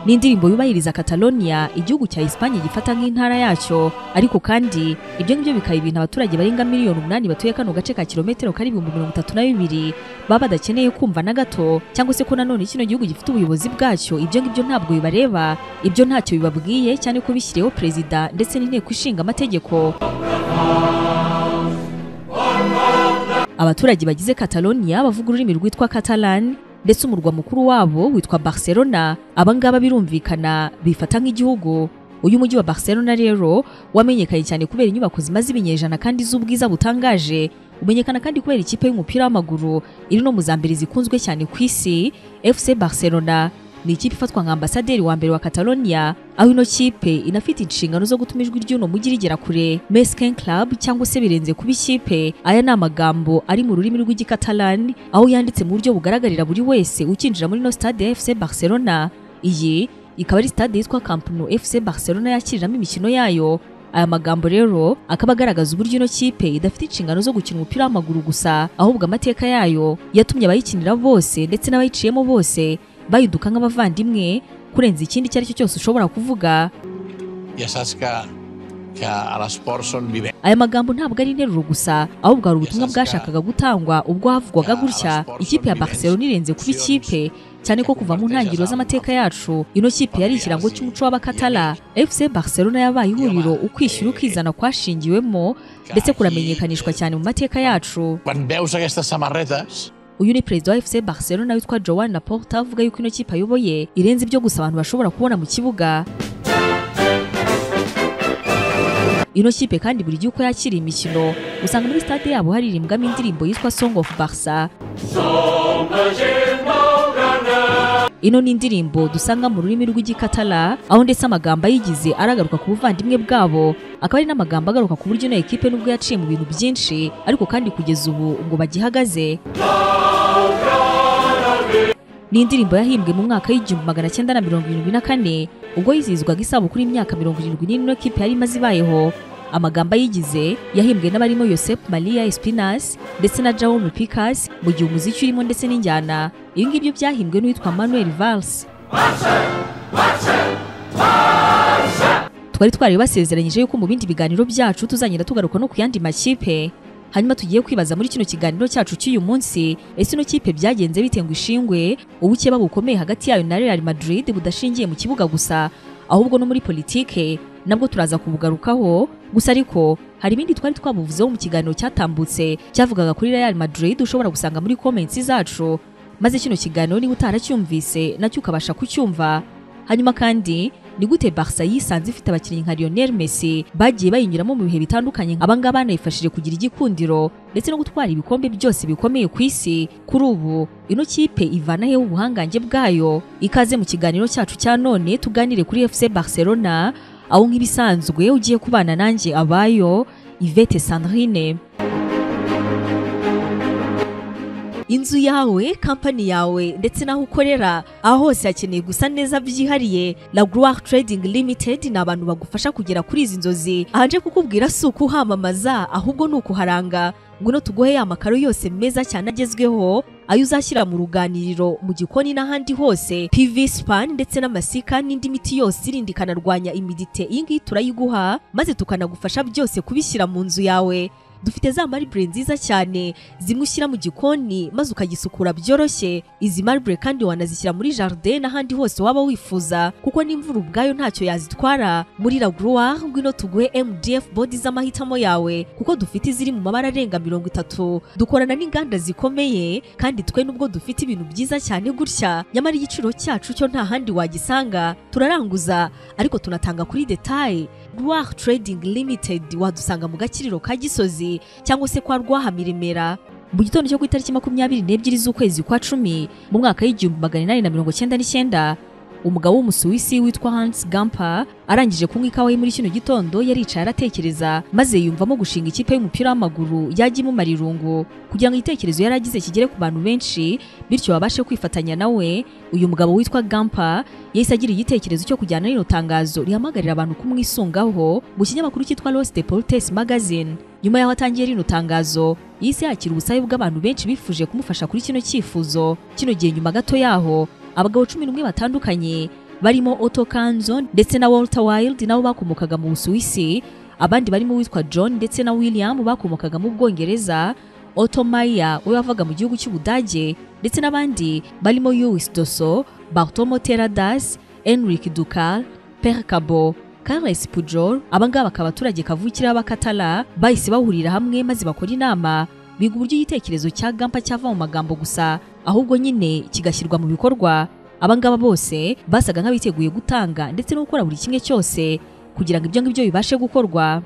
ni indirimbo yubahiriza Catalonia igihugu cya Espanye gifata nk'intara yacyo ariko kandi ibyo ngibyo bikaba ibintu abaturage barenga miliyoni umunani batuye kano gace ka kilometero kari ibihumbi mirongo itatu na bibiri baba badakeneye kumva na gato cyangwa se ko nanone kino gihugu gifite ubuyobozi bwacyo ibyo ngibyo ntabwo bibareba ibyo ntacyo bibabwiye cyane ko bishyiriyeho perezida ndetse n'inteko ishinga amategeko abaturage bagize Catalonia bavuga ururimi rwitwa Catalan ndetse umurwa mukuru wabo witwa Barcelona abangaba birumvikana bifata nk'igihugu uyu mujyi wa Barcelona rero wamenyekanye cyane kubera inyubako zimaze ibinyejana kandi z'ubwiza butangaje umenyekana kandi kubera ikipe y'umupira w'amaguru iri no mu za mbere zikunzwe cyane ku isi FC Barcelona ni ikipe ifatwa nka ambasaderi wa mbere wa Catalonia aho ino kipe inafite inshingano zo gutuma ijwi ry'uno mujyi rigera kure Mesken Club cyangwa se birenze kuba ikipe aya ni amagambo ari mu rurimi rw'igikatalani aho yanditse mu buryo bugaragarira buri wese ukinjira muri no stade ya FC Barcelona iyi ikaba ari stade yitwa Camp Nou FC Barcelona yakiriramo imikino yayo aya magambo rero akaba agaragaza uburyo ino kipe idafite inshingano zo gukina umupira w'amaguru gusa ahubwo amateka yayo yatumye abayikinira bose ndetse n'abayiciyemo bose bayiduka nk'abavandimwe kurenza ikindi icyo ari cyo cyose ushobora kuvuga ja saps que, que a l'esport són vivents. aya magambo ntabwo ari interuro gusa ahubwo hari ubutumwa bwashakaga gutangwa ubwo havugwaga gutya ikipe ya Barcelona irenze kuba ikipe cyane ko kuva mu ntangiriro z'amateka yacu ino kipe yari ikirango cy'umuco w'abakatala FC Barcelona yabaye ihuriro ukwishyura ukizana kwashingiwemo ndetse kuramenyekanishwa cyane mu mateka yacu Quan veus aquestes samarretes, uyu ni perezida wa FC Barcelona witwa Joan Laporta avuga yuko ino kipe ayoboye irenze ibyo gusa abantu bashobora kubona mu kibuga ino kipe kandi buri gihe uko yakira imikino usanga muri stade yabo haririmbwamo indirimbo yitwa Song of Barca ino ni indirimbo dusanga mu rurimi rw'igikatala aho ndetse amagambo ayigize aragaruka ku buvandimwe bwabo akaba ari n'amagambo agaruka ku buryo ino ekipe nubwo yaciye mu bintu byinshi ariko kandi kugeza ubu ubwo bagihagaze ni indirimbo yahimbwe mu mwaka w'igihumbi magana cyenda na mirongo irindwi na kane ubwo yizihizwaga isabukuru y'imyaka mirongo irindwi n'ine ino kipe yari imaze ibayeho amagambo ayigize yahimbwe n'abarimo Yosep Maria Espinas ndetse na Jaume Picas mu gihe umuziki urimo ndetse n'injyana ibi ngibyo byahimbwe n'uwitwa Manuel Valls twari twari basezeranyije yuko mu bindi biganiro byacu tuzagenda tugaruka no ku yandi makipe hanyuma tugiye kwibaza muri kino kiganiro cyacu cy'uyu munsi ese ino kipe byagenze bite ngo ishingwe ubukeba bukomeye hagati yayo na Real Madrid budashingiye mu kibuga gusa ahubwo no muri politike nabwo turaza kubugarukaho gusa ariko hari ibindi twari twabuvuzeho mu kiganiro cyatambutse cyavugaga kuri Real Madrid ushobora gusanga muri comments zacu maze kino kiganiro niba utaracyumvise nacyo ukabasha kucyumva hanyuma kandi ni gute Barca yisanze ifite abakinnyi nka Lionel Messi bagiye bayinyuramo mu bihe bitandukanye aba ngaba banayifashije kugira igikundiro ndetse no gutwara ibikombe byose bikomeye ku isi kuri ubu ino kipe ivana heho ubuhangange bwayo ikaze mu kiganiro cyacu cya none tuganire kuri FC Barcelona aho nk'ibisanzwe ugiye kubana nanjye abayo Yvette Sandrine inzu yawe kampani yawe ndetse n'aho ukorera aho hose hakeneye gusa neza byihariye la Gloire Trading Limited ni abantu bagufasha kugera kuri izi nzozi ahanje kukubwira si ukuhamamaza ahubwo ni ukuharanga ngwino tuguhe ya makaro yose meza cyane agezweho ayo uzashyira mu ruganiriro mu gikoni n'ahandi hose PV span ndetse n'amasika n'indi miti yose irinda ikanarwanya imidite iyi ngiyi turayiguha maze tukanagufasha byose kubishyira mu nzu yawe dufite za maribure nziza cyane zimwe ushyira mu gikoni maze ukagisukura byoroshye izi maribure kandi wanazishyira muri jardin n'ahandi hose waba wifuza kuko n'imvura ubwayo ntacyo yazitwara muri la gloire ngwino tuguhe mdf bodi z'amahitamo yawe kuko dufite iziri mu mabara arenga mirongo itatu dukorana n'inganda zikomeye kandi twe nubwo dufite ibintu byiza cyane gutya nyamara igiciro cyacu cyo nta handi wagisanga turaranguza ariko tunatanga kuri detaye gloire trading limited wadusanga mu gakiriro ka gisozi cyangwa se kwa rwahamiremera mu gitondo cyo ku itariki makumyabiri n'ebyiri z'ukwezi kwa cumi mu mwaka w'igihumbi magana inani na mirongo cyenda n'icyenda umugabo w'umusuwisi witwa Hans Gamper arangije kunywa ikawa ye muri kino gitondo yaricaye aratekereza maze yiyumvamo gushinga ikipe y'umupira w'amaguru yajya imumara irungu kugira ngo igitekerezo yari agize kigere ku bantu benshi bityo babashe kwifatanya nawe uyu mugabo witwa Gamper yahise agira igitekerezo cyo kujyana rino tangazo rihamagarira abantu kumwisungaho mu kinyamakuru cyitwa Los Deportes Magazine nyuma y'aho atangiye rino tangazo yise yakira ubusabe bw'abantu benshi bifuje kumufasha kuri kino cyifuzo kino gihe nyuma gato yaho abagabo cumi n'umwe batandukanye barimo Otto Kanzo ndetse na Walter Wilde nabo bakomokaga mu Busuwisi abandi barimo uwitwa John ndetse na William bakomokaga mu Bwongereza Otto Meyer we wavaga mu gihugu cy'Ubudage ndetse n'abandi barimo Louis Dosso Bartomo Teradas Henrik Dukal Pierre Cabo Carles Pujol aba ngaba bakaba abaturage kavukire b'Abakatala bahise bahurira hamwe maze bakora inama biga uburyo igitekerezo cya Gampa cyava mu magambo gusa ahubwo nyine kigashyirwa mu bikorwa aba ngaba bose basaga nk'abiteguye gutanga ndetse no gukora buri kimwe cyose kugira ngo ibyo ngibyo bibashe gukorwa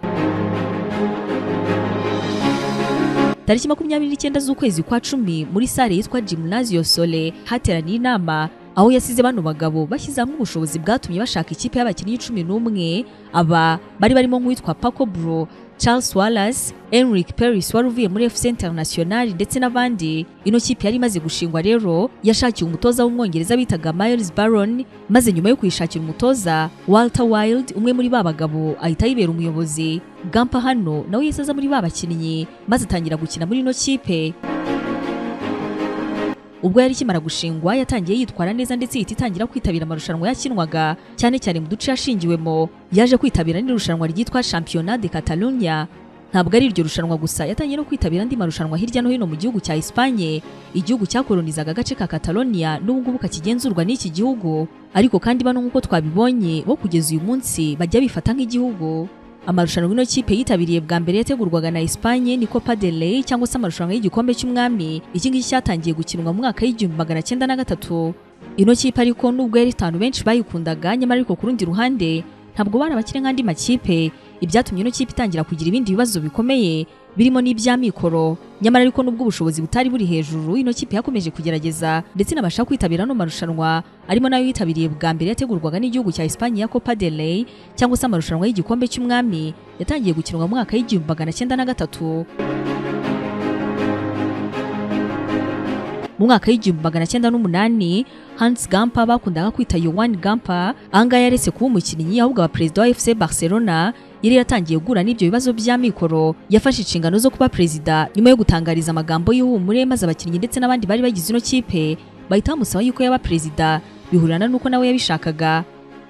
tariki makumyabiri n'icyenda z'ukwezi kwa cumi muri sale yitwa Gymnasio Sole hateraniye inama aho yasize bano bagabo bashyize hamwe ubushobozi bwatumye bashaka ikipe y'abakinnyi cumi n'umwe aba bari barimo nk'uwitwa Paco Bro Charles Wallace, Henrik Paris wari uvuye muri FC International ndetse n'abandi. Ino kipe yari imaze gushingwa rero yashakiye umutoza w'umwongereza bitaga Miles Baron, maze nyuma yo kuyishakira umutoza Walter Wilde, umwe muri ba bagabo ahita yibera umuyobozi. Gampa hano nawe yahise aza muri ba bakinnyi maze atangira gukina muri ino kipe. ubwo yari ikimara gushingwa yatangiye yitwara neza ndetse ihita itangira kwitabira amarushanwa yakinwaga cyane cyane mu duce yashingiwemo yaje kwitabira n'irushanwa ryitwa Championnat de Catalunya ntabwo ari iryo rushanwa gusa yatangiye no kwitabira andi marushanwa hirya no hino mu gihugu cya Espagne igihugu cyakolonizaga agace ka Catalonia n'ubu ngubu kakigenzurwa n'iki gihugu ariko kandi bano nk'uko twabibonye bo kugeza uyu munsi bajya bifata nk'igihugu amarushanwa ino kipe yitabiriye bwa mbere yategurwaga na Espagne ni Copa del Rey cyangwa se amarushanwa y'igikombe cy'umwami iki ngiki cyatangiye gukinwa mu mwaka w'igihumbi magana cyenda na gatatu ino kipe ariko nubwo yari itanu benshi bayikundaga nyamara ariko ku rundi ruhande ntabwo bari abakire nk'andi makipe ibyatumye ino kipe itangira kugira ibindi bibazo bikomeye birimo n'iby'amikoro nyamara ariko nubwo ubushobozi butari buri hejuru ino kipe yakomeje kugerageza ndetse inabasha kwitabira ano marushanwa arimo nayo yitabiriye bwa mbere yategurwaga n'igihugu cya Espagne ya Copa del Rey cyangwa se amarushanwa y'igikombe cy'umwami yatangiye gukinwa mu mwaka w'igihumbi magana cyenda na gatatu mu mwaka w'igihumbi magana cyenda n'umunani Hans Gamper bakundaga kwita Johan Gamper ahangaha yaretse kuba umukinnyi ahubwo aba perezida wa FC Barcelona yari yatangiye guhura n'ibyo bibazo by'amikoro yafashe inshingano zo kuba perezida nyuma yo gutangariza amagambo y'ihumure maze abakinnyi ndetse n'abandi bari bagize ino kipe bahita bamusaba yuko yaba perezida bihurana n'uko nawe yabishakaga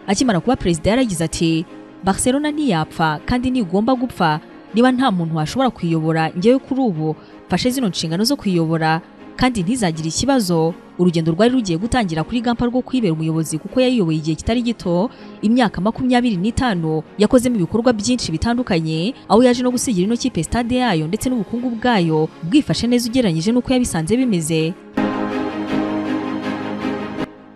akimara kuba perezida yaragize ati Barcelona ntiyapfa kandi ntigomba gupfa niba nta muntu washobora kuyiyobora njyewe kuri ubu mfashe zino nshingano zo kuyiyobora kandi ntizagire ikibazo urugendo rwari rugiye gutangira kuri gampa rwo kwibera umuyobozi kuko yayiyoboye igihe kitari gito imyaka makumyabiri n'itanu yakozemo ibikorwa byinshi bitandukanye aho yaje no gusigira ino kipe stade yayo ndetse n'ubukungu bwayo bwifashe neza ugereranyije n'uko yabisanze bimeze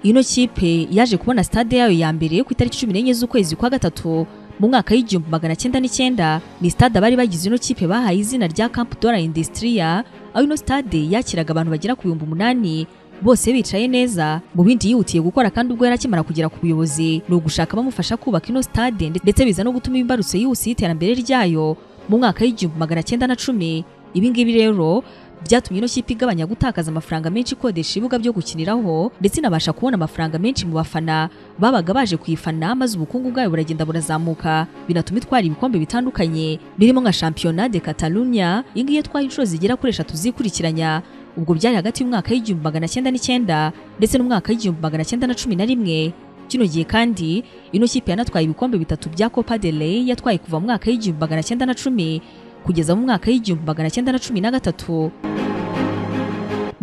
ino kipe yaje kubona stade yayo ya mbere ku itariki cumi n'enye z'ukwezi kwa gatatu mu mwaka w'igihumbi magana cyenda n'icyenda ni stade abari bagize ino kipe bahaye izina rya Camp Dora Industria aho ino stade yakiraga abantu bagera ku bihumbi umunani bose bicaye neza mu bindi yihutiye gukora kandi ubwo yari akimara kugera ku buyobozi ni ugushaka abamufasha kubaka ino stade ndetse biza no gutuma imbarutso yihuse y'iterambere ryayo mu mwaka w'igihumbi magana cyenda na cumi ibi ngibi rero byatumye ino kipe igabanya gutakaza amafaranga menshi ikodesha ibibuga byo gukiniraho ndetse inabasha kubona amafaranga menshi mu bafana babaga baje kuyifana maze ubukungu bwayo buragenda burazamuka binatuma itwara ibikombe bitandukanye birimo nka Championnat de Catalunya iyi ngiyi yatwaye inshuro zigera kuri eshatu zikurikiranya ubwo byari hagati y'umwaka w'igihumbi magana cyenda n'icyenda ndetse n'umwaka w'igihumbi magana cyenda na cumi na rimwe kino gihe kandi ino kipe yanatwaye ibikombe bitatu bya Copa del Rey yatwaye kuva mu mwaka w'igihumbi magana cyenda na cumi kugeza mu mwaka w'igihumbi magana cyenda na cumi na gatatu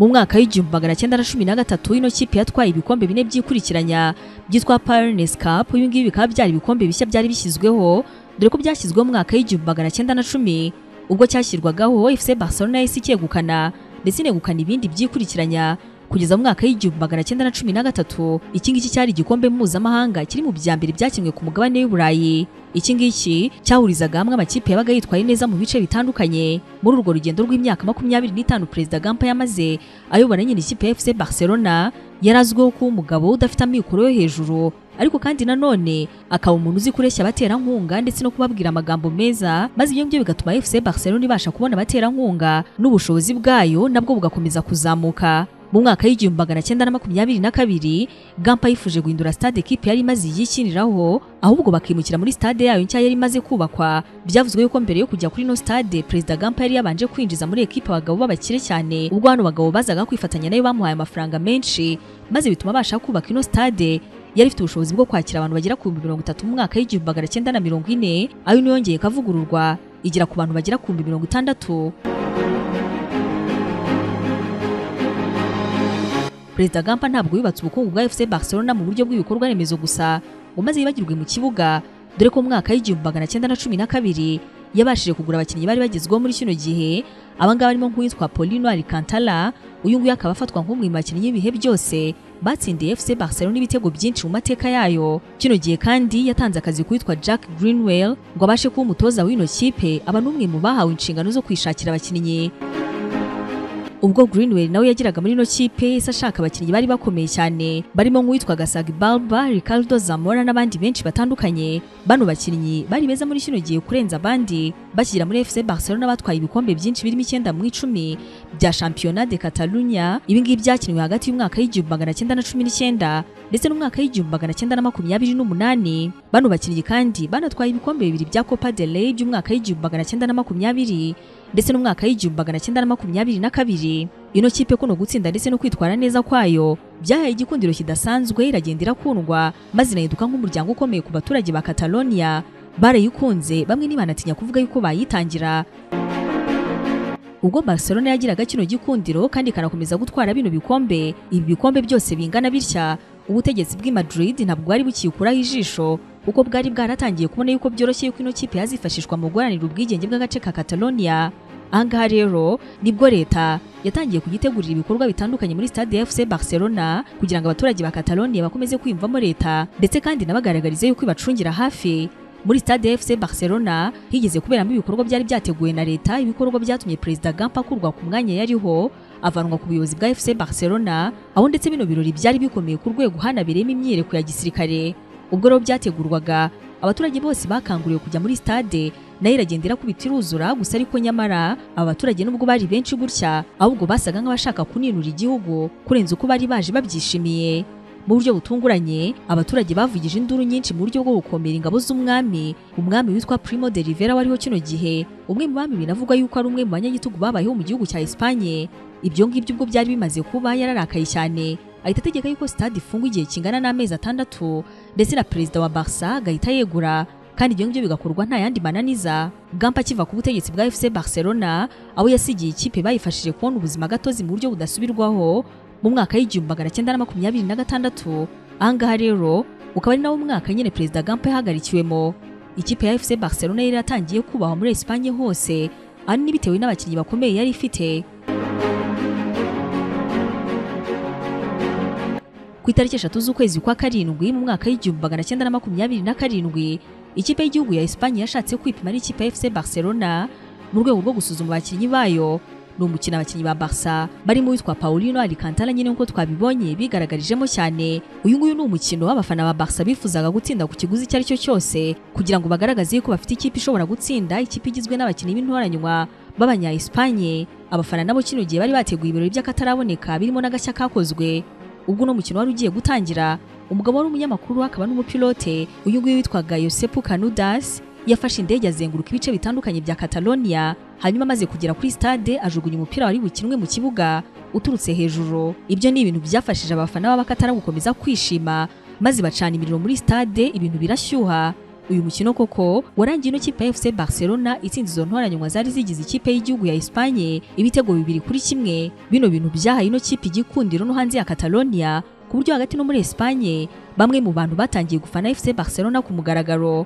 mu mwaka w'igihumbi magana cyenda na cumi na gatatu ino kipe yatwaye ibikombe bine by'ikurikiranya byitwa Pyrenees Cup ibi ngibi bikaba byari ibikombe bishya byari bishyizweho dore ko byashyizweho mu mwaka w'igihumbi magana cyenda na cumi ubwo cyashyirwagaho FC Barcelona yahise icyegukana ndetse inegukana ibindi byikurikiranya kugeza mu mwaka w'igihumbi magana cyenda na cumi na gatatu iki ngiki cyari igikombe mpuzamahanga kiri mu bya mbere byakinwe ku mugabane w'i Burayi iki ngiki cyahurizaga hamwe amakipe yabaga yitwaye neza mu bice bitandukanye muri urwo rugendo rw'imyaka makumyabiri n'itanu perezida Gampa yamaze ayobora nyine ikipe ya FC Barcelona yari azwiho kuba umugabo udafite amikoro yo hejuru ariko kandi nanone akaba umuntu uzi kureshya abaterankunga ndetse no kubabwira amagambo meza maze ibyo ngibyo bigatuma FC Barcelona ibasha kubona abaterankunga n'ubushobozi bwayo nabwo bugakomeza kuzamuka mu mwaka w'igihumbi magana cyenda na makumyabiri na kabiri Gampa yifuje guhindura stade kipe yari imaze yikiniraho ahubwo bakimukira muri stade yayo nshya yari imaze kubakwa byavuzwe yuko mbere yo kujya kuri ino stade perezida Gampa yari yabanje kwinjiza muri ekipe abagabo b'abakire cyane ubwo hano bagabo bazaga kwifatanya nayo bamuhaye amafaranga menshi maze bituma abasha kubaka ino stade yari ifite ubushobozi bwo kwakira abantu bagera ku bihumbi mirongo itatu mu mwaka w'igihumbi magana cyenda na mirongo ine ayo niyongeye ikavugururwa igera ku bantu bagera ku bihumbi mirongo itandatu perezida gampa ntabwo yubatse ubukungu bwa fc barcelona mu buryo bw'ibikorwa remezo gusa ngo maze yibagirwe mu kibuga dore ko mu mwaka w'igihumbi magana cyenda na cumi na kabiri yabashije kugura abakinnyi bari bagezweho muri kino gihe abangaba barimo nk'uwitwa Paulino Alcantara uyu nguyu akaba afatwa nk'umwe mu bakinnyi b'ibihe byose batsindiye FC Barcelona ibitego byinshi mu mateka yayo kino gihe kandi yatanze akazi kuwitwa Jack Greenwell ngo abashe kuba umutoza w'ino kipe aba n'umwe mu bahawe inshingano zo kwishakira abakinnyi ubwo Greenwell nawe yageraga muri ino kipe yahise ashaka abakinnyi bari bakomeye cyane barimo nk'uwitwa Gasagi Balba, Ricardo Zamora n'abandi benshi batandukanye bano bakinnyi bari beza muri kino gihe kurenza abandi bakigera muri FC Barcelona batwaye ibikombe byinshi birimo icyenda mu icumi bya Championnat de Catalunya ibi ngibi byakinwe hagati y'umwaka w'igihumbi magana cyenda na cumi n'icyenda ndetse n'umwaka w'igihumbi magana cyenda na makumyabiri n'umunani bano bakinnyi kandi banatwaye ibikombe bibiri bya Copa del Rey by'umwaka w'igihumbi magana cyenda na makumyabiri ndetse n'umwaka w'igihumbi magana cyenda na makumyabiri na kabiri ino kipe kuno gutsinda ndetse no kwitwara neza kwayo byahaye igikundiro kidasanzwe iragenda irakundwa maze inahinduka nk'umuryango ukomeye ku baturage ba Catalonia barayikunze bamwe ntibanatinya kuvuga yuko bayitangira ubwo Barcelona yagiraga kino gikundiro kandi ikanakomeza gutwara bino bikombe ibi bikombe byose bingana bitya ubutegetsi bw'i Madrid ntabwo bwari bukikuraho ijisho kuko bwari bwaratangiye kubona yuko byoroshye yuko ino kipe yazifashishwa mu guharanira ubwigenge bw'agace ka Catalonia ahangaha rero nibwo leta yatangiye kugitegurira ibikorwa bitandukanye muri stade ya FC Barcelona kugira ngo abaturage ba Catalonia bakomeze kwiyumvamo leta ndetse kandi nabagaragarize yuko ibacungira hafi muri stade ya FC Barcelona higeze kuberamo ibikorwa byari byateguwe na leta ibikorwa byatumye perezida Gampa akurwa ku mwanya yariho avanwa ku buyobozi bwa FC Barcelona aho ndetse bino birori byari bikomeye ku rwego hanabereyemo imyiyereko ya gisirikare ubwo rero byategurwaga abaturage bose bakanguriwe kujya muri stade nayo iragenda irakubita iruzura gusa ariko nyamara aba baturage nubwo bari benshi gutya ahubwo basaga nk'abashaka kuninura igihugu kurenza uko bari baje babyishimiye mu buryo butunguranye abaturage bavugije induru nyinshi mu buryo bwo gukomera ingabo z'umwami umwami witwa Primo de Rivera wariho kino gihe umwe mu bami binavugwa yuko ari umwe mu banyagitugu babayeho mu gihugu cya Espanye ibyo ngibyo ubwo byari bimaze kuba yararakaye cyane ahita ategeka yuko stade ifungwa igihe kingana n'amezi atandatu ndetse na perezida wa Barca agahita yegura kandi ibyo ngibyo bigakorwa nta yandi mananiza Gampa akiva ku butegetsi bwa FC Barcelona aho yasigiye ikipe bayifashije kubona ubuzima gatozi mu buryo budasubirwaho mu mwaka w'igihumbi magana cyenda na makumyabiri na gatandatu ahangaha rero ukaba ari nawo mwaka nyine perezida Gampa yahagarikiwemo ikipe ya FC Barcelona yari yatangiye kubahwa muri Espanye hose ahanini bitewe n'abakinnyi bakomeye yari ifite ku itariki eshatu z'ukwezi kwa karindwi mu mwaka w'igihumbi magana cyenda na makumyabiri na karindwi ikipe y'igihugu ya Espanye yashatse kwipima n'ikipe ya FC Barcelona mu rwego rwo gusuzuma abakinnyi bayo ni umukino abakinnyi ba Barca barimo uwitwa Paulino Alcantara nyine nk'uko twabibonye bigaragarijemo cyane uyu nguyu ni umukino w'abafana ba Barca bifuzaga gutsinda ku kiguzi icyo ari cyo cyose kugira ngo bagaragaze yuko bafite ikipe ishobora gutsinda ikipe igizwe n'abakinnyi b'intoranywa b'abanya Espanye abafana nabo kino gihe bari bateguye ibirori by'akataraboneka birimo n'agashya kakozwe ubwo uno mukino wari ugiye gutangira umugabo wari umunyamakuru akaba n'umupilote uyu nguyu witwaga Yosepu Canudas yafashe indege azenguruka ibice bitandukanye bya Catalonia hanyuma amaze kugera kuri stade ajugunya umupira wari bukinwe mu kibuga uturutse hejuru ibyo ni ibintu byafashije abafana b'abakatara gukomeza kwishima maze bacana imiriro muri stade ibintu birashyuha uyu mukino koko warangiye ino kipe ya FC Barcelona itsinda izo ntoranywa zari zigize ikipe y'igihugu ya Espanye ibitego bibiri kuri kimwe bino bintu byahaye ino kipe igikundiro no hanze ya Catalonia ku buryo hagati no muri Espanye bamwe mu bantu batangiye gufana FC Barcelona ku mugaragaro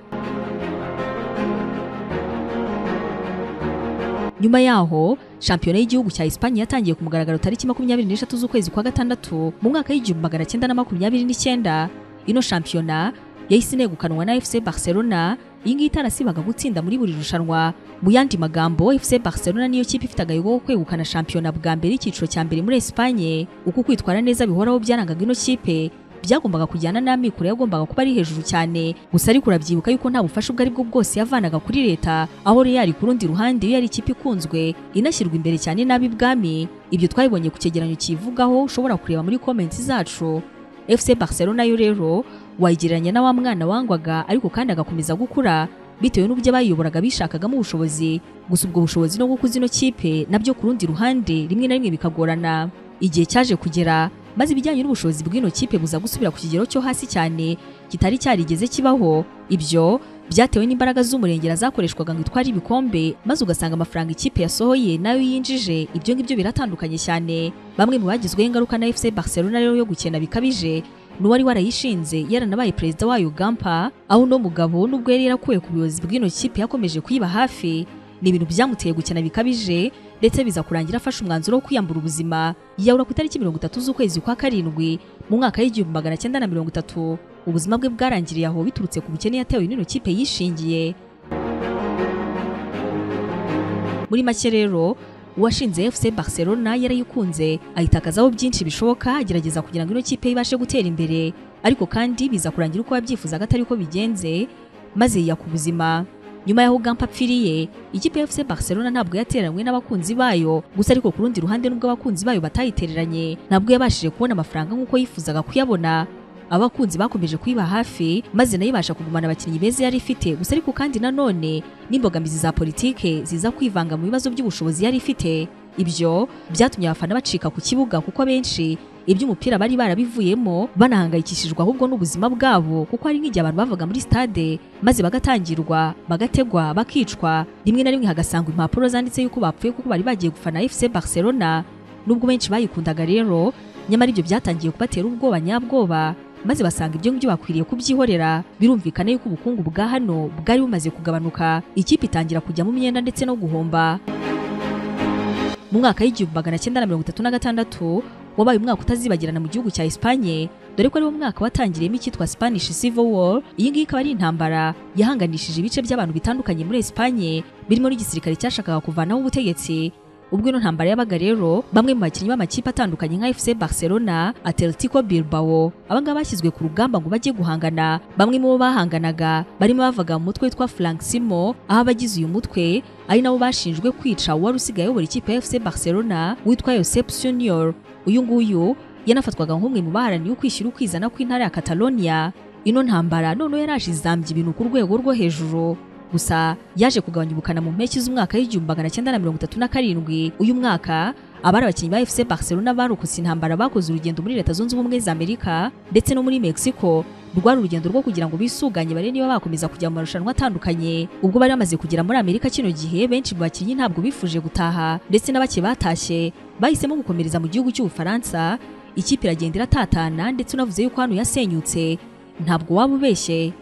nyuma yaho shampiyona y'igihugu cya Espanye yatangiye ku mugaragaro tariki makumyabiri n'eshatu z'ukwezi kwa gatandatu mu mwaka w'igihumbi magana cyenda na makumyabiri n'icyenda ino shampiyona yahise inegukanwa na FC Barcelona iyi ngiyi itarasibaga gutsinda muri buri rushanwa mu yandi magambo FC Barcelona niyo kipe ifite agahigo ko kwegukana shampiyona bwa mbere icyiciro cya mbere muri Espanye uko kwitwara neza bihoraho byarangaga ino kipe byagombaga kujyana n'amikoro yagombaga kuba ari hejuru cyane gusa ariko urabyibuka yuko nta bufasha ubwo aribwo bwose yavanaga kuri leta aho Real ku rundi ruhande yo yari ikipe ikunzwe inashyirwa imbere cyane n'abi bwami ibyo twabibonye ku cyegeranyo kivugaho ushobora kureba muri comments zacu FC Barcelona yo rero wayigereranya na wa mwana wangwaga ariko kandi agakomeza gukura bitewe n'uburyo abayiyoboraga bishakagamo ubushobozi gusa ubwo bushobozi no gukuza ino kipe nabyo ku rundi ruhande rimwe na rimwe bikagorana igihe cyaje kugera maze ibijyanye n'ubushobozi bw'ino kipe buza gusubira ku kigero cyo hasi cyane kitari cyarigeze kibaho ibyo byatewe n'imbaraga z'umurengera zakoreshwaga ngo itware ibikombe maze ugasanga amafaranga ikipe yasohoye nayo yinjije ibyo ngibyo biratandukanye cyane bamwe mu bagizweho ingaruka na FC Barcelona rero yo gukena bikabije n'uwari warayishinze yaranabaye perezida wayo Gampa aho uno mugabo n'ubwo yari yarakuwe ku buyobozi bw'ino kipe yakomeje kuyiba hafi ni ibintu byamuteye gukena bikabije ndetse biza kurangira afashe umwanzuro wo kwiyambura ubuzima yiyahura ku itariki mirongo itatu z'ukwezi kwa karindwi mu mwaka w'igihumbi magana cyenda na mirongo itatu ubuzima bwe bwarangiriye aho biturutse ku bukene yatewe n'ino kipe yishingiye muri make rero uwashinze FC Barcelona yarayikunze ayitakazaho byinshi bishoboka agerageza kugira ngo ino kipe ibashe gutera imbere ariko kandi biza kurangira uko yabyifuzaga atari ko bigenze maze yiyaka ubuzima nyuma y'aho Gampa apfiriye ikipe ya FC Barcelona ntabwo yateranywe n'abakunzi bayo gusa ariko ku rundi ruhande nubwo abakunzi bayo batayitereranye ntabwo yabashije kubona amafaranga nk'uko yifuzaga kuyabona abakunzi bakomeje kuyiba hafi maze nayo ibasha kugumana abakinnyi beza yari ifite gusa ariko kandi nanone n'imbogamizi za politike ziza kwivanga mu bibazo by'ubushobozi yari ifite ibyo byatumye abafana bacika ku kibuga kuko abenshi iby'umupira bari barabivuyemo banahangayikishijwe ahubwo n'ubuzima bwabo kuko hari nk'igihe abantu bavaga muri stade maze bagatangirwa bagategwa bakicwa rimwe na rimwe hagasangwa impapuro zanditse yuko bapfuye kuko bari bagiye gufana FC Barcelona nubwo benshi bayikundaga rero nyamara ibyo byatangiye kubatera ubwoba nyabwoba maze basanga ibyo ngibyo bakwiriye kubyihorera birumvikana yuko ubukungu bwa hano bwari bumaze kugabanuka ikipe itangira kujya mu myenda ndetse no guhomba mu mwaka w'igihumbi magana cyenda na mirongo itatu na gatandatu wabaye umwaka utazibagirana mu gihugu cya Espanye dore ko ari wo mwaka watangiriyemo icyitwa Spanish Civil War iyi ngiyi ikaba ari intambara yahanganishije ibice by'abantu bitandukanye muri Espanye birimo n'igisirikare cyashakaga kuvanaho ubutegetsi ubwo ino ntambara yabaga rero bamwe mu bakinnyi b'amakipe atandukanye nka FC Barcelona, Atletico Bilbao abangaba bashyizwe ku rugamba ngo bajye guhangana bamwe mu bo bahanganaga barimo bavaga mu mutwe witwa Frank Simo aho abagize uyu mutwe ari nabo bashinjwe kwica uwari usigaye ayobora ikipe ya FC Barcelona witwa Josep Sunyol uyu nguyu yanafatwaga nk'umwe mu baharaniye ukwishyira ukwizana kw'intara ya Catalonia ino ntambara noneho yaraje izambya ibintu ku rwego rwo hejuru gusa yaje kugabanya ubukana mu mpeshyi z'umwaka w'igihumbi magana cyenda na mirongo itatu na karindwi uyu mwaka abari abakinnyi ba FC Barcelona barokotse intambara bakoze urugendo muri leta zunze ubumwe za Amerika ndetse no muri Mexico rwari urugendo rwo kugira ngo bisuganye barebe niba bakomeza kujya mu marushanwa atandukanye ubwo bari bamaze kugera muri Amerika kino gihe benshi mu bakinnyi ntabwo bifuje gutaha ndetse na bake batashye bahisemo gukomereza mu gihugu cy'Ubufaransa ikipe iragenda iratatana ndetse unavuze yuko hano yasenyutse ntabwo waba ubeshye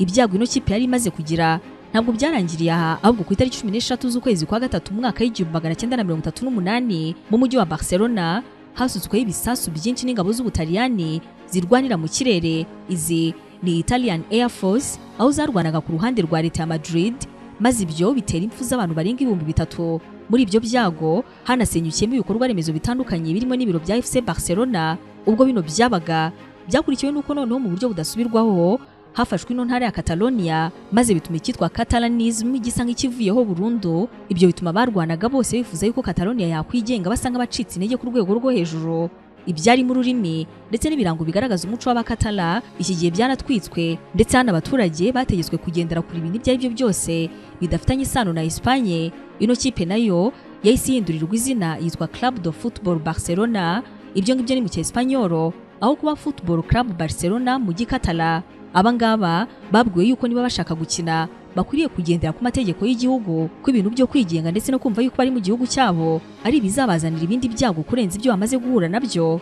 ibyago ino kipe yari imaze kugira ntabwo byarangiriye aha ahubwo ku itariki cumi n'eshatu z'ukwezi kwa gatatu mu mwaka w'igihumbi magana cyenda na mirongo itatu n'umunani mu mujyi wa Barcelona hasutsweho ibisasu byinshi n'ingabo z'Ubutaliyani zirwanira mu kirere izi ni Italian Air Force aho zarwanaga ku ruhande rwa leta ya Madrid maze ibyo bitera impfu z'abantu barenga ibihumbi bitatu muri ibyo byago hanasenyukiyemo ibikorwa remezo bitandukanye birimo n'ibiro bya FC Barcelona ubwo bino byabaga byakurikiwe n'uko noneho mu buryo budasubirwaho hafashwe ino ntara ya Catalonia maze bituma icyitwa Catalanism gisa nk'ikivuyeho burundu ibyo bituma barwanaga bose bifuza yuko Catalonia yakwigenga basa nk'abacitse intege ku rwego rwo hejuru ibyari mu rurimi ndetse n'ibirango bigaragaza umuco w'abakatala iki gihe byaratwitswe ndetse hano abaturage bategetswe kugendera kure ibintu ibyo ari byo byose bidafitanye isano na Espanye ino kipe nayo yahise ihindurirwa izina yitwa Club de Football Barcelona ibyo ngibyo ni mu cyespanyolo aho kuba Football Club Barcelona mu gikatala abangaba babwiwe yuko niba bashaka gukina bakwiriye kugendera ku mategeko y'igihugu ko ibintu byo kwigenga ndetse no kumva yuko bari mu gihugu cyabo ari ibizabazanira ibindi byago kurenza ibyo bamaze guhura nabyo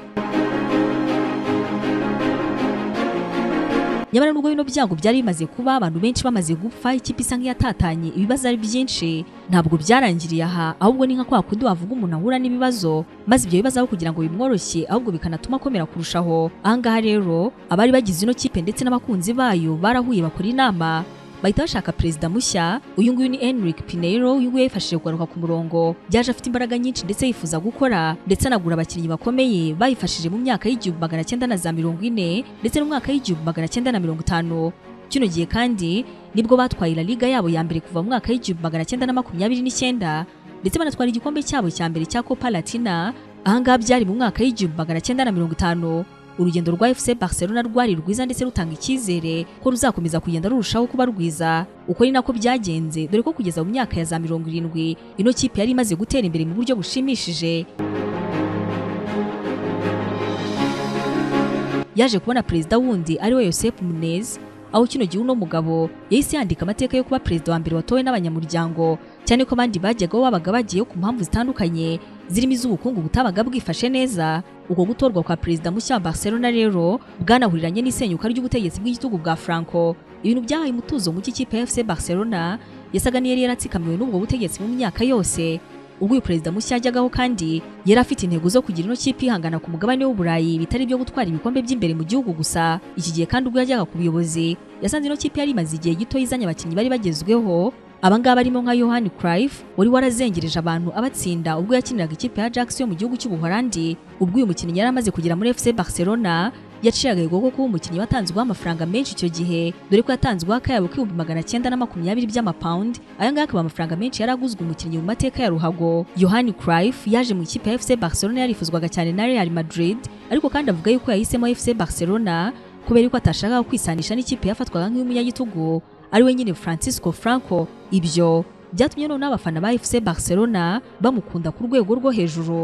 nyamara nubwo bino byago byari bimaze kuba abantu benshi bamaze gupfa ikipe isa nk'iyatatanye ibibazo ari byinshi ntabwo byarangiriye aha ahubwo ni nka kwa kundi wavuga umuntu ahura n'ibibazo maze ibyo bibazo aho kugira ngo bimworoshye ahubwo bikanatuma akomera kurushaho ahangaha rero abari bagize ino kipe ndetse n'abakunzi bayo barahuye bakora inama bahita bashaka perezida mushya uyu nguyu ni Enrique Pinheiro uyu nguyu yifashije kugaruka ku murongo byaje afite imbaraga nyinshi ndetse yifuza gukora ndetse anagura abakinnyi bakomeye bayifashije mu myaka y'igihumbi magana cyenda na za mirongo ine ndetse n'umwaka w'igihumbi magana cyenda na mirongo itanu kino gihe kandi nibwo batwaye La Liga yabo ya mbere kuva mu mwaka w'igihumbi magana cyenda na makumyabiri n'icyenda ndetse banatwara igikombe cyabo cya mbere cya Copa Latina ahangaha byari mu mwaka w'igihumbi magana cyenda na mirongo itanu urugendo rwa FC Barcelona rwari rwiza ndetse rutanga icyizere ko ruzakomeza kugenda rurushaho kuba rwiza uko ni nako byagenze dore ko kugeza mu myaka ya za mirongo irindwi ino kipe yari imaze gutera imbere mu buryo bushimishije yaje kubona perezida wundi ari we Josep Munez aho kino gihe uno mugabo yahise yandika amateka yo kuba perezida wa mbere watowe n'abanyamuryango cyane ko abandi bajyaga babaga bagiyeyo ku mpamvu zitandukanye zirimo iz'ubukungu butabaga bwifashe neza uko gutorwa kwa perezida mushya wa Barcelona rero bwanahuriranye n'isenyuka ry'ubutegetsi bw'igitugu bwa Franco ibintu byahaye umutuzo muke ikipe ya FC Barcelona yasaga n'iyari yaratsikamiwe n'ubwo butegetsi mu myaka yose ubwo uyu perezida mushya yajyagaho kandi yari afite intego zo kugira ino kipe ihangana ku mugabane w'uburayi bitari ibyo gutwara ibikombe by'imbere mu gihugu gusa iki gihe kandi ubwo yajyaga ku buyobozi yasanze ino kipe yari imaze igihe gito izanye abakinnyi bari bagezweho abangaba barimo nka yohani Cruyff wari warazengereje abantu abatsinda ubwo yakiniraga ikipe ya Ajax yo mu gihugu cy'ubuhorandi ubwo uyu mukinnyi yari amaze kugera muri FC Barcelona yaciye agahigo ko kuba umukinnyi watanzweho amafaranga menshi icyo gihe dore ko yatanzweho akayabo k'ibihumbi magana cyenda na makumyabiri by'amapawundi aya ngaya akaba amafaranga menshi yari aguzwe umukinnyi mu mateka ya ruhago yohani Cruyff yaje mu ikipe ya FC Barcelona yarifuzwaga cyane na Real Madrid ariko kandi avuga yuko yahisemo FC Barcelona kubera ko atashakaga kwisanisha n'ikipe yafatwaga nk'iy'umunyagitugu ariwe nyine Francisco Franco ibyo byatumye noneho abafana ba FC Barcelona bamukunda ku rwego rwo hejuru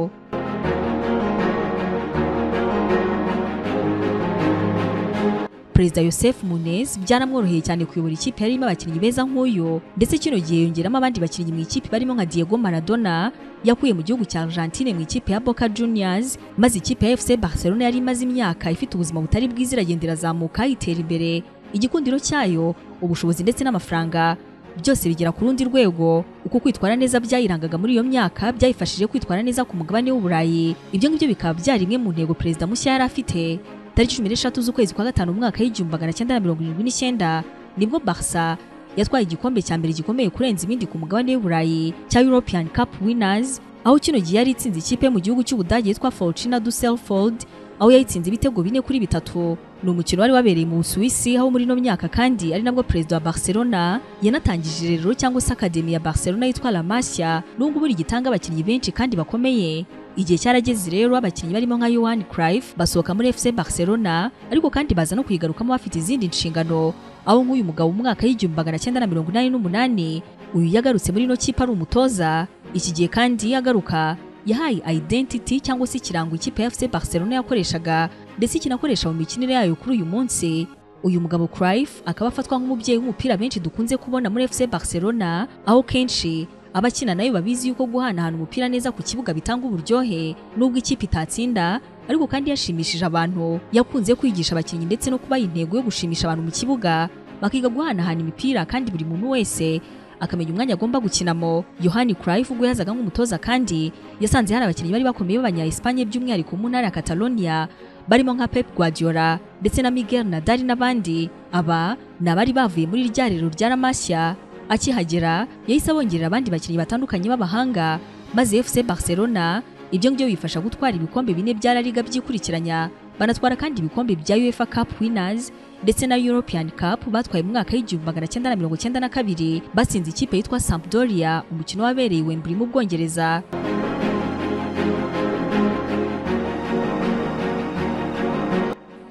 Perezida Joseph Munez byaramworoheye cyane kuyobora ikipe yarimo abakinnyi beza nk'uyu ndetse kino gihe yongeramo abandi bakinnyi mu ikipe barimo nka Diego Maradona yakuye mu gihugu cya Argentine mu ikipe ya Boca Juniors maze ikipe ya FC Barcelona yari imaze imyaka ifite ubuzima butari bwiza iragenda irazamuka itera imbere igikundiro cyayo ubushobozi ndetse n'amafaranga byose bigera ku rundi rwego uko kwitwara neza byayirangaga muri iyo myaka byayifashije kwitwara neza ku mugabane w'uburayi ibyo ngibyo bikaba byari imwe mu ntego perezida mushya yari afite tariki cumi n'eshatu z'ukwezi kwa gatanu mu mwaka w'igihumbi magana cyenda na mirongo irindwi n'icyenda nibwo barsa yatwaye igikombe cya mbere gikomeye kurenza ibindi ku mugabane w'uburayi cya european cup winners aho kino gihe yari itsinze ikipe mu gihugu cy'ubudage yitwa fortuna dusselfold aho yayitsinze ibitego bine kuri bitatu ni umukino wari wabereye mu Busuwisi aho muri ino myaka kandi ari nabwo perezida wa Barcelona yanatangije rero cyangwa se akademi ya Barcelona yitwa La Masia nubwo buri gitanga abakinnyi benshi kandi bakomeye igihe cyarageze rero abakinnyi barimo nka Johan Cruyff basohoka muri FC Barcelona ariko kandi baza no kuyigarukamo bafite izindi nshingano aho nk'uyu mugabo mu mwaka w'igihumbi magana cyenda na mirongo inani n'umunani uyu yagarutse muri ino kipe ari umutoza iki gihe kandi yagaruka yahaye identity cyangwa se ikirango ikipe ya FC Barcelona yakoreshaga ndetse kinakoresha mu mikinire yayo kuri uyu munsi uyu mugabo Cruyff akaba afatwa nk'umubyeyi w'umupira benshi dukunze kubona muri FC Barcelona aho kenshi abakina nayo babizi yuko guhanahana umupira neza ku kibuga bitanga uburyohe nubwo ikipe itatsinda ariko kandi yashimishije abantu yakunze kwigisha abakinnyi ndetse no kubaha intego yo gushimisha abantu mu kibuga bakiga guhanahana imipira kandi buri muntu wese akamenya umwanya agomba gukinamo yohani Cruyff ubwo yazaga nk'umutoza kandi yasanze hari abakinnyi bari bakomeye b'abanya Espanye by'umwihariko mu ntara ya Catalonia barimo nka Pep Guardiola ndetse na Miguel Nadal n'abandi aba ni abari bavuye muri rya rero rya La Masia akihagera yahise abongerera abandi bakinnyi batandukanye b'abahanga maze FC Barcelona ibyo ngibyo bifasha gutwara ibikombe bine bya La Liga byikurikiranya banatwara kandi ibikombe bya UEFA Cup Winners ndetse na European Cup batwaye mu mwaka w'igihumbi magana cyenda na mirongo cyenda na kabiri batsinze ikipe yitwa Sampdoria umukino wabereye Wembley mu Bwongereza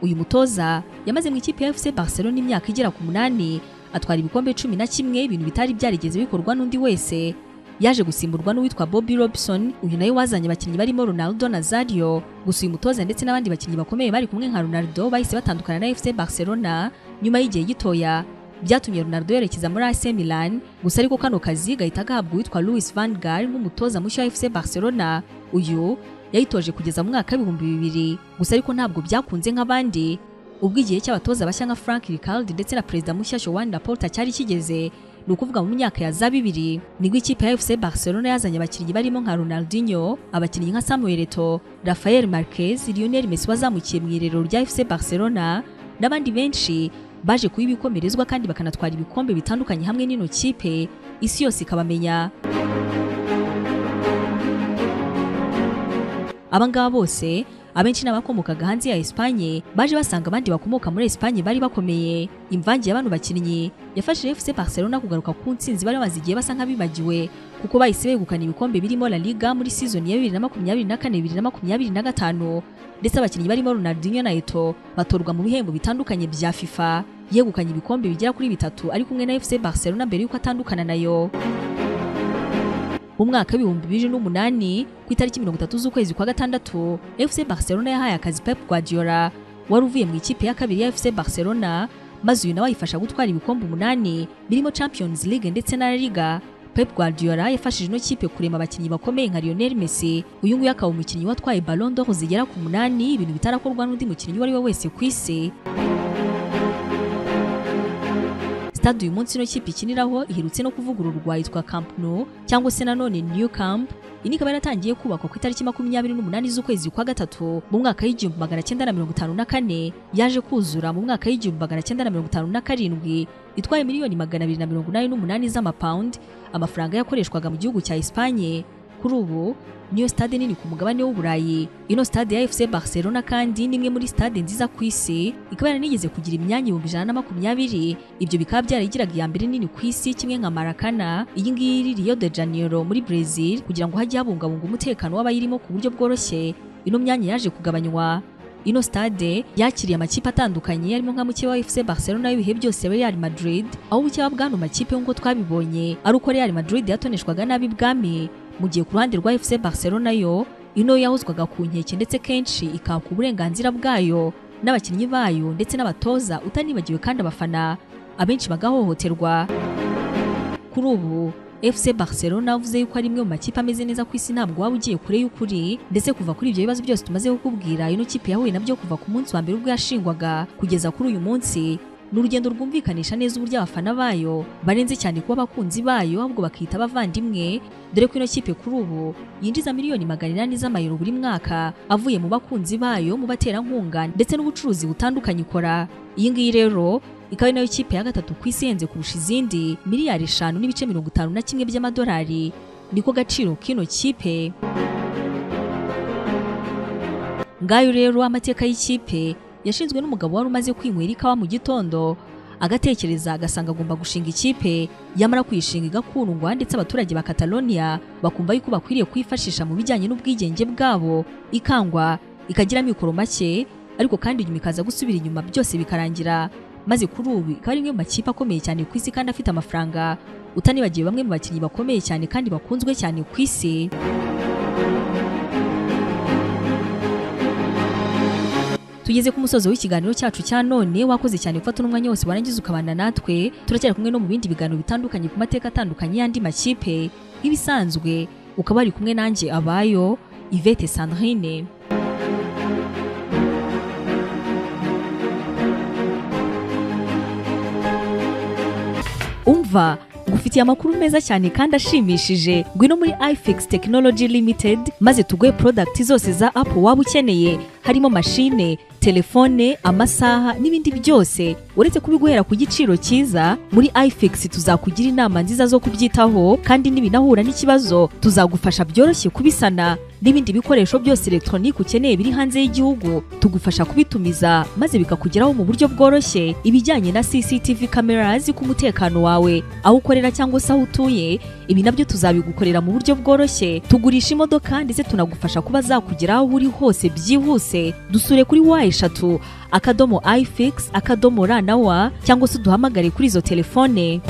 uyu mutoza yamaze mu ikipe ya FC Barcelona imyaka igera ku munani atwara ibikombe cumi na kimwe ibintu bitari byarigeze bikorwa n'undi wese yaje gusimburwa n'uwitwa Bobby Robson uyu nawe wazanye abakinnyi barimo Ronaldo Nazario gusa uyu mutoza ndetse n'abandi bakinnyi bakomeye bari kumwe nka Ronaldo bahise batandukana na FC Barcelona nyuma y'igihe gitoya byatumye Ronaldo yerekeza muri AC Milan gusa ariko kano kazi gahita gahabwa uwitwa Luis van Gaal nk'umutoza mushya wa FC Barcelona uyu yayitoje kugeza mu mwaka w'ibihumbi bibiri gusa ariko ntabwo byakunze nk'abandi ubwo igihe cy'abatoza bashya nka Frank Rijkaard ndetse na perezida mushya Joan Laporta cyari kigeze ni ukuvuga mu myaka ya za bibiri nibwo ikipe ya FC Barcelona yazanye abakinnyi barimo nka Ronaldinho abakinnyi nka Samuel Eto'o Rafael Marquez Lionel Messi wazamukiye mu irerero rya FC Barcelona n'abandi benshi baje kuba ibikomerezwa kandi bakanatwara ibikombe bitandukanye hamwe n'ino kipe isi yose ikabamenya abangaba bose abenshi n'abakomokaga hanze ya Espagne baje basanga abandi bakomoka muri Espagne bari bakomeye imvange y'abantu bakinnyi yafashije FC Barcelona kugaruka ku ntsinzi bari bamaze igihe basa nk'abibagiwe kuko bahise begukana ibikombe birimo La Liga muri season ya 2024-2025 ndetse abakinnyi barimo Ronaldinho na Eto'o batorwa mu bihembo bitandukanye bya FIFA yegukanye ibikombe bigera kuri bitatu ari kumwe na FC Barcelona mbere y'uko atandukana nayo mu mwaka w'ibihumbi bibiri n'umunani ku itariki mirongo itatu z'ukwezi kwa gatandatu fc barcelona yahaye akazi pep guardiola wari uvuye mu ikipe ya kabiri ya fc barcelona maze uyu nawe ayifasha gutwara ibikombe umunani birimo champions league ndetse na La liga pep guardiola yafashije ino kipe kurema abakinnyi bakomeye nka lionel messi uyu nguyu akaba umukinnyi watwaye ballon d'or zigera ku munani ibintu bitarakorwa n'undi mukinnyi uwo ari we wese ku isi stade uyu munsi ino kipe ikiniraho iherutse no kuvugururwa yitwa Camp Nou cyangwa se nanone New Camp iyi ikaba yaratangiye kubakwa ku itariki makumyabiri n'umunani z'ukwezi kwa gatatu mu mwaka w'igihumbi magana cyenda na mirongo itanu na kane yaje kuzura mu mwaka w'igihumbi magana cyenda na mirongo itanu na karindwi itwaye miliyoni magana abiri na mirongo inani n'umunani z'amapawundi amafaranga yakoreshwaga mu gihugu cya Espagne kuri ubu niyo stade nini ku mugabane w'uburayi ino stade ya fc barcelona kandi ni imwe muri stade nziza ku isi ikaba yaranigeze kugira imyanya ibihumbi ijana na makumyabiri ibyo bikaba byarayigiraga iya mbere nini ku isi kimwe nka marakana iyi ngiyi iri rio de janeiro muri brazil kugira ngo hajye habungabunga umutekano w'abayirimo ku buryo bworoshye ino myanya yaje kugabanywa ino stade yakiriye amakipe atandukanye yarimo nka mukeba wa FC Barcelona y'ibihe byose Real Madrid aho mukeba bwano makipe nk'uko twabibonye ari uko Real Madrid yatoneshwaga nabi bwami mu gihe ku ruhande rwa FC Barcelona yo ino yahozwaga ku nkeke ndetse kenshi ikaka uburenganzira bwayo n'abakinnyi bayo ndetse n'abatoza utanibagiwe kandi abafana abenshi bagahohoterwa kuri ubu FC Barcelona avuze yuko ari imwe mu makipe ameze neza ku isi ntabwo waba ugiye kure y'ukuri ndetse kuva kuri ibyo bibazo byose tumaze kukubwira ino kipe yahuye nabyo kuva ku munsi wa mbere ubwo yashingwaga kugeza kuri uyu munsi ni urugendo rwumvikanisha neza uburyo abafana bayo barenze cyane kuba abakunzi bayo ahubwo bakita abavandimwe dore ko ino kipe kuri ubu yinjiza miliyoni magana inani z'amayero buri mwaka avuye mu bakunzi bayo mu baterankunga ndetse n'ubucuruzi butandukanye ikora iyi ngiyi rero ikaba nayo kipe ya gatatu ku isi ihenze kurusha izindi miliyari eshanu n'ibice mirongo itanu na kimwe by'amadolari niko gaciro k'ino kipe ngayo rero amateka y'ikipe yashinzwe n'umugabo wari umaze kwinywera ikawa mu gitondo agatekereza agasanga agomba gushinga ikipe yamara kuyishinga igakundwa ndetse abaturage ba Catalonia bakumva yuko bakwiriye kuyifashisha mu bijyanye n'ubwigenge bwabo ikangwa ikagira amikoro make ariko kandi nyuma ikaza gusubira inyuma byose bikarangira maze kuri ubu ikaba ari imwe mu makipe akomeye cyane ku isi kandi afite amafaranga utanibagiwe bamwe mu bakinnyi bakomeye cyane kandi bakunzwe cyane ku isi tugeze ku musozo w'ikiganiro cyacu cya none wakoze cyane gufata n'umwanya wose warangiza ukabana natwe turacyari kumwe no mu bindi biganiro bitandukanye ku mateka atandukanye y'andi makipe nk'ibisanzwe ukaba wari kumwe nanjye abayo Yvette Sandrine umva ngufitiye amakuru meza cyane kandi ashimishije ngwino muri ifix technology limited maze tuguhe product zose za apple waba ukeneye harimo mashine telefone amasaha n'ibindi byose uretse kubiguhera ku giciro cyiza muri ifix tuzakugira inama nziza zo kubyitaho kandi n'ibinahura n'ikibazo tuzagufasha byoroshye kubisana n'ibindi bikoresho byose elegitoronike ukeneye biri hanze y'igihugu tugufasha kubitumiza maze bikakugeraho mu buryo bworoshye ibijyanye na cctv cameras ku mutekano wawe aho ukorera cyangwa se aho utuye ibi nabyo tuzabigukorera mu buryo bworoshye tugurisha imodoka ndetse tunagufasha kuba zakugera aho uri hose byihuse dusure kuri wa eshatu akadomo ifix akadomo ra na wa cyangwa se uduhamagare kuri izo telefone